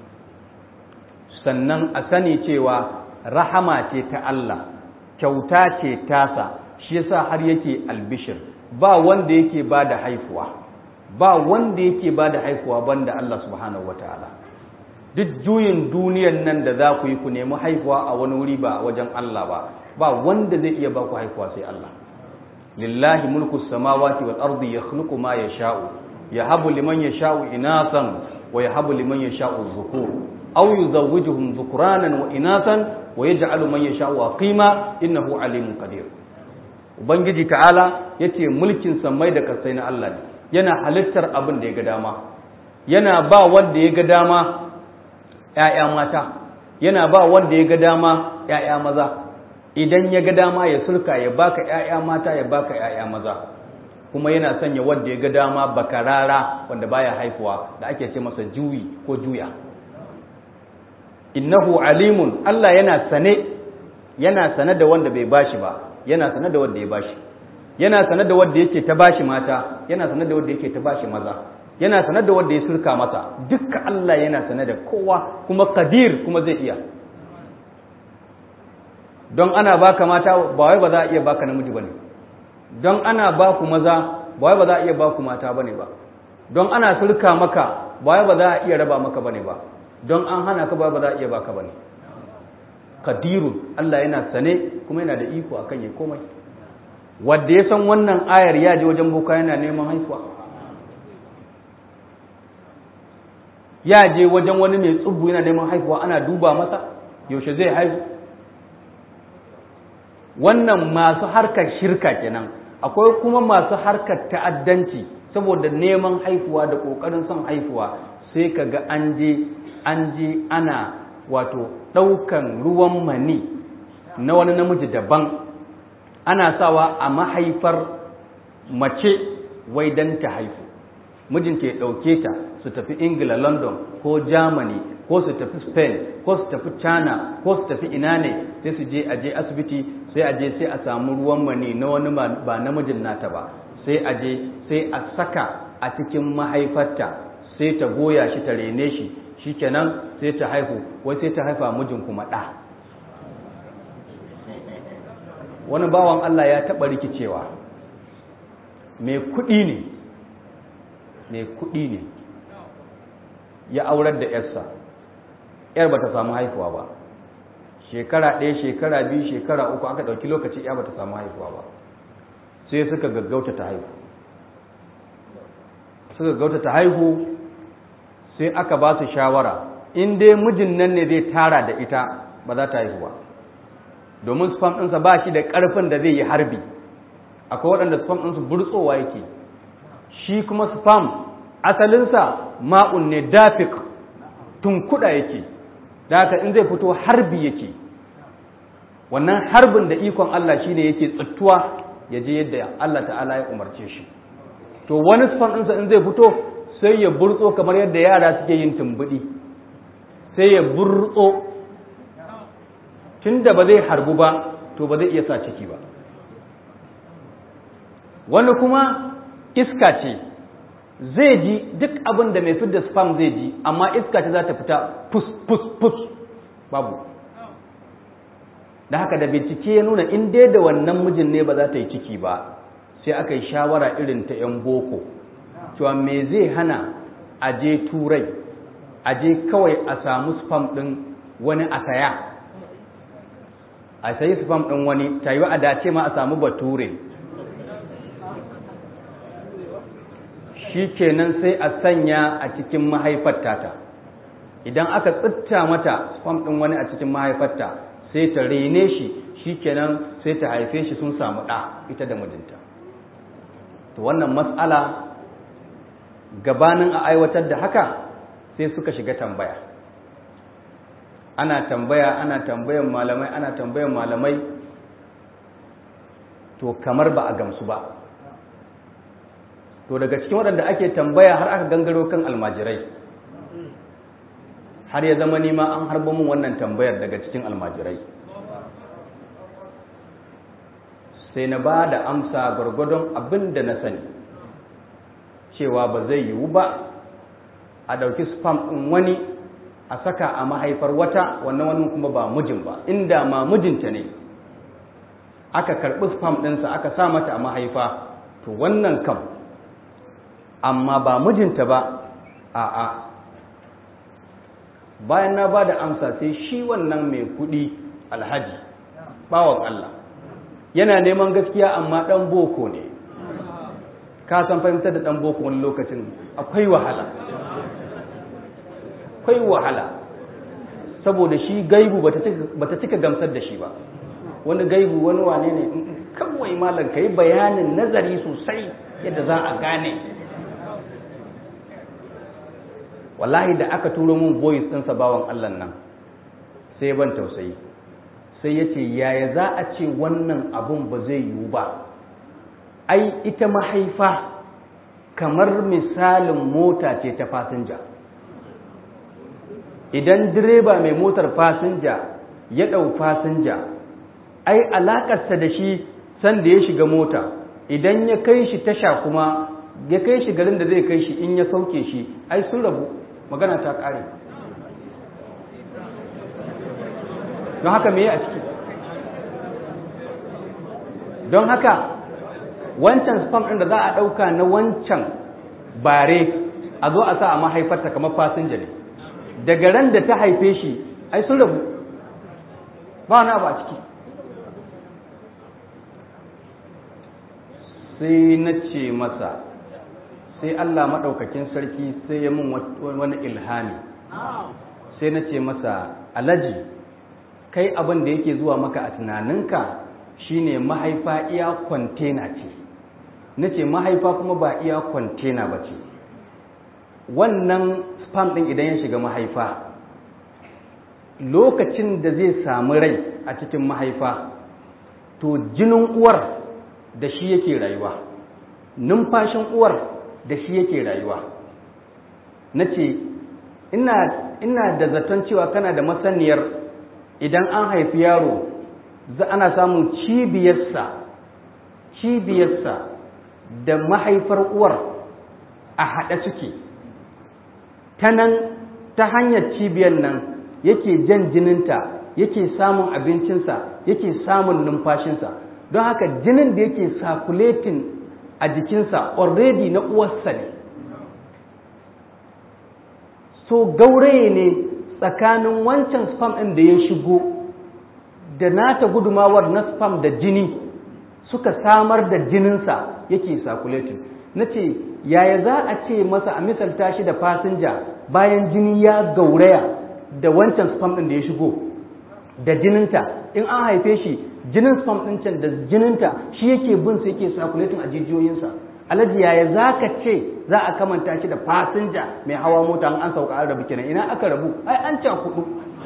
sannan a sani cewa rahama ce ta Allah kyauta ce tasa shi yasa har yake albishir ba wanda yake ba da haifuwa ba wanda yake ba da haifuwa banda Allah subhanahu wataala duk juyin duniyan nan da za ku yi ku nemi haifuwa a wani wuri ba wajen Allah ba ba wanda zai iya ba ku haifuwa sai Allah lillahi mulku samawati wal ardi yakhluqu ma yasha'u yahabu liman yasha'u inasan wa yahabu liman yasha'u dhukur aw yuzawwijuhum dhukranan wa inasan wa yaj'alu man yasha'u aqima innahu alimun qadir ubangiji ta'ala yace mulkin samai da kasai na Allah ne yana halittar abin da ya ga dama yana ba wanda ya ga dama ‘ya'ya mata yana ba wanda ya ga dama ‘ya'ya maza idan ya ga dama ya sulka ya baka ‘ya'ya mata ya baka ‘ya'ya maza kuma yana sanya wanda ya ga dama bakarara wanda baya haifuwa da ake ce masa juyi ko juya innahu alimun Allah yana sane yana sane da wanda bai bashi ba yana sane da wanda ya bashi yana sane da wanda yake ta bashi mata yana sane da wanda yake ta bashi maza yana sanar da wanda ya surka masa dukkan Allah yana sanar da kowa kuma kadir kuma zai iya don ana baka mata ba wai ba za a iya baka namiji bane don ana ba ku maza ba wai ba za a iya ba ku mata bane ba don ana surka maka ba wai ba za a iya raba maka bane ba don an hana ka ba ba za a iya baka bane kadirun Allah yana sane kuma yana da iko akan ya komai wanda ya san wannan ayar ya je wajen boka yana neman haifuwa ya je wajen wani mai tsubu yana neman haifuwa ana duba masa yaushe zai haihu wannan masu harkar shirka kenan akwai kuma masu harkar ta'addanci saboda neman haifuwa da ƙoƙarin son haifuwa sai ka ga an je an je ana wato ɗaukan ruwan mani na wani namiji daban ana sawa a mahaifar mace wai don ta haifu mijinta ya ɗauke ta su tafi ingila london ko germany ko su tafi spain ko su tafi china ko su tafi ina ne sai su je aje asibiti sai aje sai a samu ruwan mani na wani ba namijin nata ba sai aje sai a saka a cikin mahaifarta sai ta goya shi ta rene shi shikenan sai ta haihu wai sai ta haifa mijin kuma ɗa wani bawan allah ya taɓa rikicewa mai kuɗi ne mai kuɗi ne ya aurar da yarsa yar ba ta samu haifuwa ba shekara ɗaya shekara biyu shekara uku aka ɗauki lokaci ya ba ta samu haifuwa ba sai suka gaggauta ta haihu suka gaggauta ta haihu sai aka ba su shawara in dai mijin nan ne zai tara da ita ba za ta haihu ba domin spam ɗinsa ba shi da ƙarfin da zai yi harbi akwai waɗanda spam ɗinsu burtsowa yake shi kuma spam asalinsa ma'un ne dafik tunkuda yake da haka in zai fito harbi yake wannan harbin da ikon Allah shine yake tsittuwa ya je yadda Allah ta'ala ya umarce shi to wani spam ɗinsa in zai fito sai ya burtso kamar yadda yara suke yin tumbuɗi sai ya burtso tun da ba zai harbu ba to ba zai iya sa ciki ba wani kuma iska ce zai ji duk abin da mai fidda spam zai ji amma iska ce za ta fita pus pus pus babu da haka da bincike ya nuna in dai da wannan mijin ne ba za ta yi ciki ba sai aka yi shawara irin ta 'yan boko cewa me zai hana a je turai a je kawai a samu spam ɗin wani a saya a sayi spam ɗin wani ta yi a dace ma a samu bature shi kenan sai a sanya a cikin mahaifar tata idan aka tsitta mata spam ɗin wani a cikin mahaifarta sai ta rene shi shi kenan sai ta haife shi sun samu ɗa ita da mijinta to wannan matsala gabanin a aiwatar da haka sai suka shiga tambaya ana tambaya ana tambayan malamai ana tambayan malamai to kamar ba a gamsu ba to daga cikin waɗanda ake tambaya har aka gangaro kan almajirai har ya zama nima an harba mun wannan tambayar daga cikin almajirai sai na ba da amsa gwargwadon abin da na sani cewa ba zai yiwu ba a ɗauki spam ɗin wani a saka a mahaifar wata wannan wani kuma ba mijin ba inda ma mijinta ne aka karɓi spam ɗinsa aka sa mata a mahaifa to wannan kam amma ba mijinta ba a'a bayan na ba da amsa sai shi wannan mai kuɗi alhaji bawan Allah yana neman gaskiya amma ɗan boko ne ka san fahimtar da ɗan boko wani lokacin akwai wahala akwai wahala saboda shi gaibu bata cika gamsar da shi ba wani gaibu wani wane ne kawai malam ka yi bayanin nazari sosai yadda za a gane wallahi da aka turo mun voice ɗinsa bawan Allah nan sai ban tausayi sai ya ce yaya za a ce wannan abun ba zai yiwu ba ai ita mahaifa kamar misalin mota ce ta fasinja idan direba mai motar fasinja ya ɗau fasinja ai alaƙarsa da shi sanda ya shiga mota idan ya kai shi tasha kuma ya kai shi garin da zai kai shi in ya sauke shi ai sun rabu magana ta ƙare don haka me a ciki don haka wancan spam ɗin da za a ɗauka na wancan bare a zo a sa a mahaifarta kamar fasinja ne daga ran da ta haife shi ai sun rabu ba wani abu a ciki sai na ce masa sai Allah maɗaukakin sarki sai ya mun wani ilhami sai na ce masa alaji kai abin da yake zuwa maka a tunaninka shine mahaifa iya kwantena ce na ce mahaifa kuma ba iya kwantena ba ce wannan spam ɗin idan ya shiga mahaifa lokacin da zai samu rai a cikin mahaifa to jinin uwar da shi yake rayuwa numfashin uwar da shi yake rayuwa na ce ina da zaton cewa kana da masaniyar idan an haifi yaro za ana samun cibiyarsa cibiyarsa da mahaifar uwar a haɗe suke ta nan ta hanyar cibiyar nan yake jan jininta yake samun abincinsa yake samun numfashinsa don haka jinin da yake circulating a jikinsa already na uwarsa ne so gauraye ne tsakanin wancan spam ɗin da ya shigo da nata gudumawar na spam da jini suka samar da jininsa yake circulating na ce yaya za a ce masa a misalta shi da fasinja bayan jini ya gauraya da wancan spam ɗin da ya shigo da jininta in an haife shi jinin spam ɗin can da jininta shi yake bin su yake circulating a jijiyoyinsa alhaji yaya za ka ce za a kamanta shi da fasinja mai hawa mota an sauka an rabu kenan ina aka rabu ai an ca kudu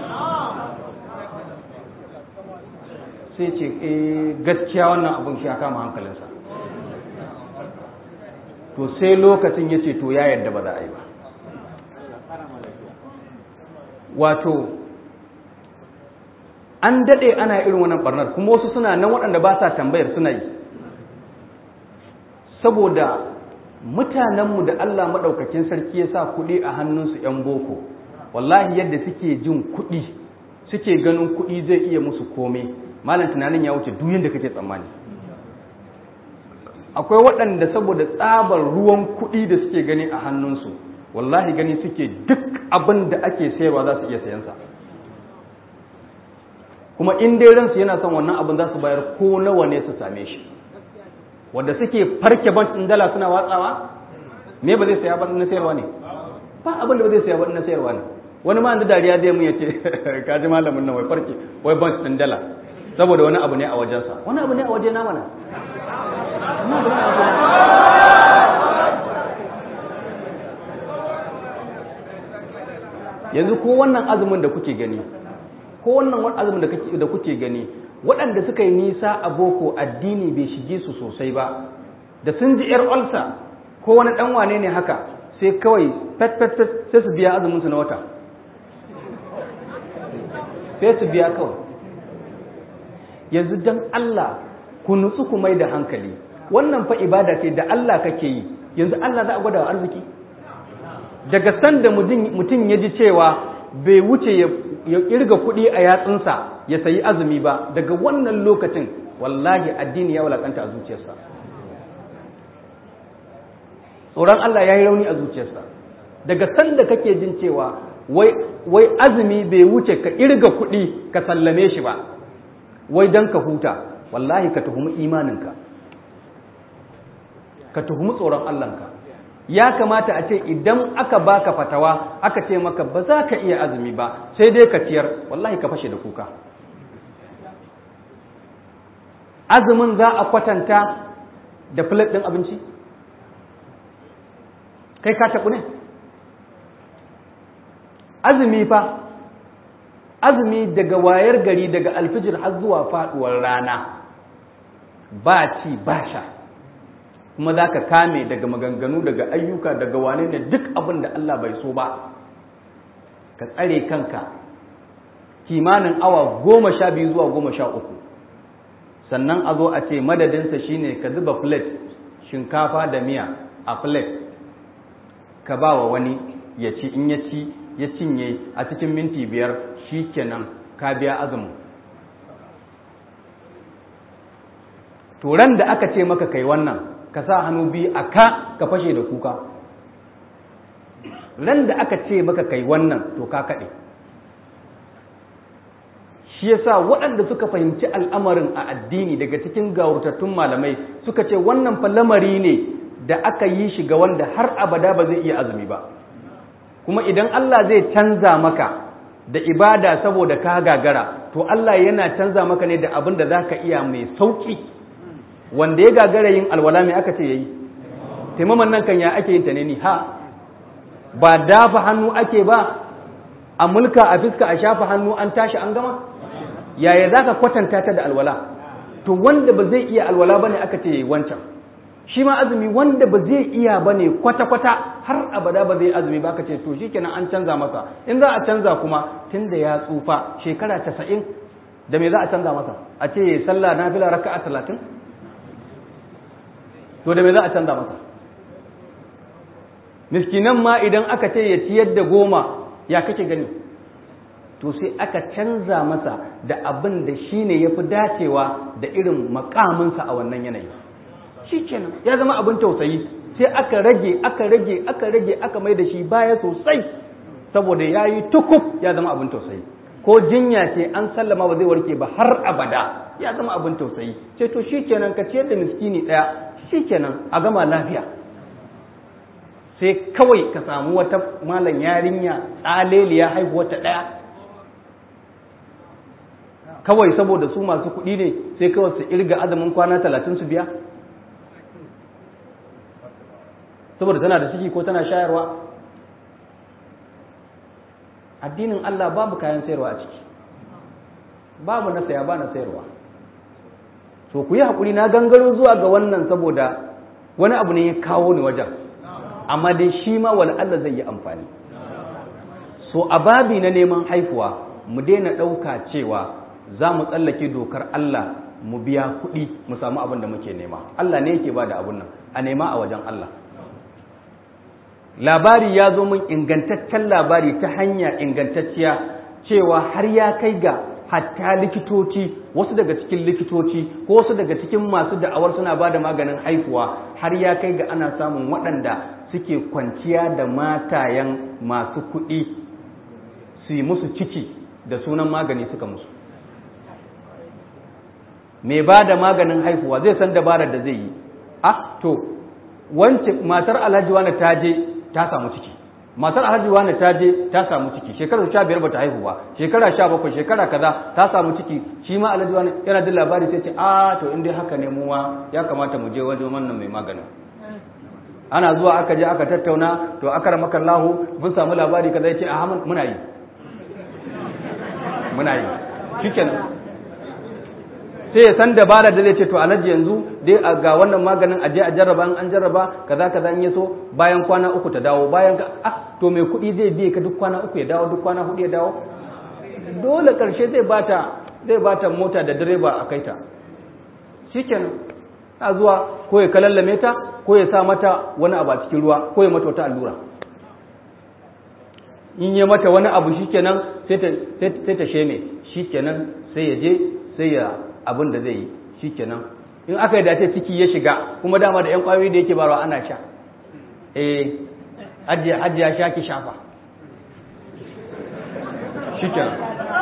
sai ce eh gaskiya wannan abun shi ya kama hankalinsa to sai lokacin ya ce to ya yadda ba za a yi ba wato an daɗe ana irin wannan barnar kuma wasu suna nan waɗanda ba sa tambayar suna yi saboda mutanenmu da Allah maɗaukakin sarki ya sa kuɗi a hannunsu 'yan boko wallahi yadda suke jin kuɗi suke ganin kuɗi zai iya musu komai malam tunanin ya wuce duk yadda kake tsammani akwai waɗanda saboda tsabar ruwan kuɗi da suke gani a hannunsu wallahi gani suke duk abin da ake sayarwa za su iya sayansa kuma in dai ransu yana son wannan abin za su bayar ko nawa ne su same shi wanda suke farke ban ɗin dala suna watsawa me ba zai saya ba na sayarwa ne ba abin da ba zai saya ba na sayarwa ne wani ma da dariya zai mun yace ka ji malamin nan wai farke wai ban ɗin dala saboda wani abu ne a wajensa wani abu ne a waje na mana yanzu ko wannan azumin da kuke gani ko wannan azumin da kuke gani waɗanda suka yi nisa a boko addini bai shige su sosai ba da sun ji yar olsa ko wani ɗan wane ne haka sai kawai pet pet pet sai su biya azumin su na wata sai su biya kawai yanzu dan Allah ku nutsu ku mai da hankali wannan fa ibada ce da Allah kake yi yanzu Allah za a gwada arziki daga sanda mutum ya ji cewa bai wuce ya kirga kuɗi a yatsunsa ya sayi azumi ba daga wannan lokacin wallahi addini ya walakanta a zuciyarsa tsoron Allah ya yi rauni a zuciyarsa daga sanda kake jin cewa wai azumi bai wuce ka kirga kuɗi ka sallame shi ba wai don ka huta wallahi ka tuhumi imaninka ka tuhumi tsoron Allahnka ya kamata a ce idan aka baka fatawa aka ce maka ba za ka iya azumi ba sai dai ka ciyar wallahi ka fashe da kuka azumin za a kwatanta da plate ɗin abinci kai ka taɓu ne azumi fa azumi daga wayar gari daga alfijir har zuwa faɗuwar rana ba ci ba sha kuma za ka kame daga maganganu daga ayyuka daga wane ne duk abin da Allah bai so ba ka tsare kanka kimanin awa goma sha biyu zuwa goma sha uku sannan a zo a ce madadinsa shine ka zuba plate shinkafa da miya a plate ka ba wa wani ya ci in ya ci ya cinye a cikin minti biyar shi kenan ka biya azumin turan da aka ce maka kai wannan ka sa hannu biyu a ka ka fashe da kuka ran da aka ce maka kai wannan to ka kaɗe shi yasa waɗanda suka fahimci al'amarin a addini daga cikin gawurtattun malamai suka ce wannan fa lamari ne da aka yi shi ga wanda har abada ba zai iya azumi ba kuma idan Allah zai canza maka da ibada saboda ka gagara to Allah yana canza maka ne da abin da za ka iya mai sauƙi wanda ya gagara yin alwala mai aka ce ya yi taimaman nan kan ya ake yin ta ne ni ha ba dafa hannu ake ba a mulka a fiska a shafa hannu an tashi an gama yaya za ka kwatanta ta da alwala to wanda ba zai iya alwala ba ne aka ce ya yi wancan shi ma azumi wanda ba zai iya ba ne kwata-kwata har abada ba zai azumi ba ka ce to shi kenan an canza masa in za a canza kuma tun da ya tsufa shekara casa'in da me za a canza masa a ce sallah na fila raka'a talatin to da me za a canza masa miskinan ma idan aka ce ya ciyar da goma ya kake gani to sai aka canza masa da abin da shi ne ya fi dacewa da irin makaminsa a wannan yanayi shi kenan ya zama abin tausayi sai aka rage aka rage aka rage aka mai da shi baya sosai saboda ya yi tukuf ya zama abin tausayi ko jinya ce an sallama ba zai warke ba har abada ya zama abin tausayi ce to shi kenan ka ciyar da miskini ɗaya shi kenan a gama lafiya sai kawai ka samu wata malam yarinya tsaleliya haihuwa ta ɗaya kawai saboda su masu kuɗi ne sai kawai su irga azumin kwana talatin su biya saboda tana da ciki ko tana shayarwa addinin Allah babu kayan sayarwa a ciki babu na saya ba na sayarwa so ku yi haƙuri na gangaro zuwa ga wannan saboda wani abu ne ya kawo ni wajen amma dai shi ma wani Allah zai yi amfani so a babi na neman haifuwa mu daina ɗauka cewa za mu tsallake dokar Allah mu biya kuɗi mu samu abin da muke nema Allah ne yake ba da abin nan a nema a wajen Allah labari ya zo min ingantaccen labari ta hanya ingantacciya cewa har ya kai ga hatta likitoci wasu daga cikin likitoci ko wasu daga cikin masu da'awar suna ba da maganin haihuwa har ya kai ga ana samun waɗanda suke kwanciya da matayen masu kuɗi su yi musu ciki da sunan magani suka musu mai ba da maganin haihuwa zai san dabarar da zai yi ah to wance matar alhaji wani ta je ta samu ciki matar alhaji wani ta je ta samu ciki shekarar sha biyar bata haihu ba shekara sha bakwai shekara kaza ta samu ciki shi ma alhaji wani yana da labari sai ce a to in dai haka ne muwa ya kamata mu je wajen wannan mai maganin ana zuwa aka je aka tattauna to aka ramaka Allahu mun samu labari kaza yace a muna yi muna yi shikenan sai ya san dabara da zai ce to alhaji yanzu dai ga wannan maganin aje a jarraba an jarraba kaza kaza in yaso bayan kwana uku ta dawo bayan ka ah to mai kuɗi zai biye ka duk kwana uku ya dawo duk kwana hudu ya dawo dole karshe zai bata zai bata mota da direba a kaita shikenan a zuwa ko ya kalallame ta ko ya sa mata wani abu a cikin ruwa ko ya mata wata allura in ya mata wani abu shikenan sai ta sai ta sheme shikenan sai ya je sai ya abin da zai yi shi kenan in aka yi dace ciki ya shiga kuma dama da 'yan kwayoyi da yake barawa ana sha eh hajjiya sha ki shafa shi kenan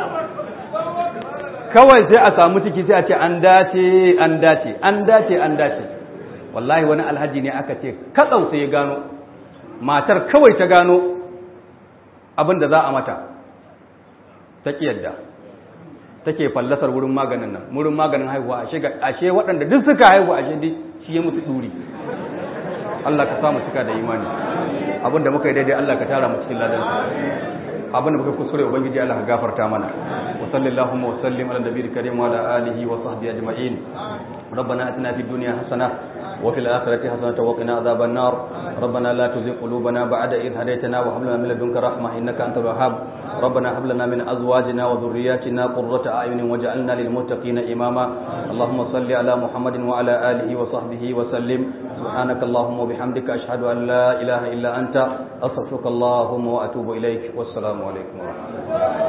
kawai sai a samu ciki sai a ce an dace an dace an dace an dace wallahi wani alhaji ne aka ce katsau sai ya gano matar kawai ta gano abin da za a mata ta ƙi yadda take fallasar wurin maganin nan wurin maganin haihuwa ashe ashe waɗanda duk suka haihu ashe dai shi ya mutu duri Allah ka samu cika da imani abinda muka yi daidai Allah ka tara mu cikin ladan abinda muka kuskure ubangiji Allah ka gafarta mana wa sallallahu wa sallim ala nabiyil karim wa ala alihi wa sahbihi ajma'in ربنا اتنا في الدنيا حسنه وفي الآخرة حسنة وقنا عذاب النار ربنا لا تزغ قلوبنا بعد إذ هديتنا وهب لنا من لدنك رحمة إنك أنت الوهاب ربنا هب لنا من أزواجنا وذرياتنا قرة أعين واجعلنا للمتقين إماما اللهم صل على محمد وعلى آله وصحبه وسلم سبحانك اللهم وبحمدك أشهد أن لا إله إلا أنت أستغفرك اللهم وأتوب إليك والسلام عليكم ورحمة الله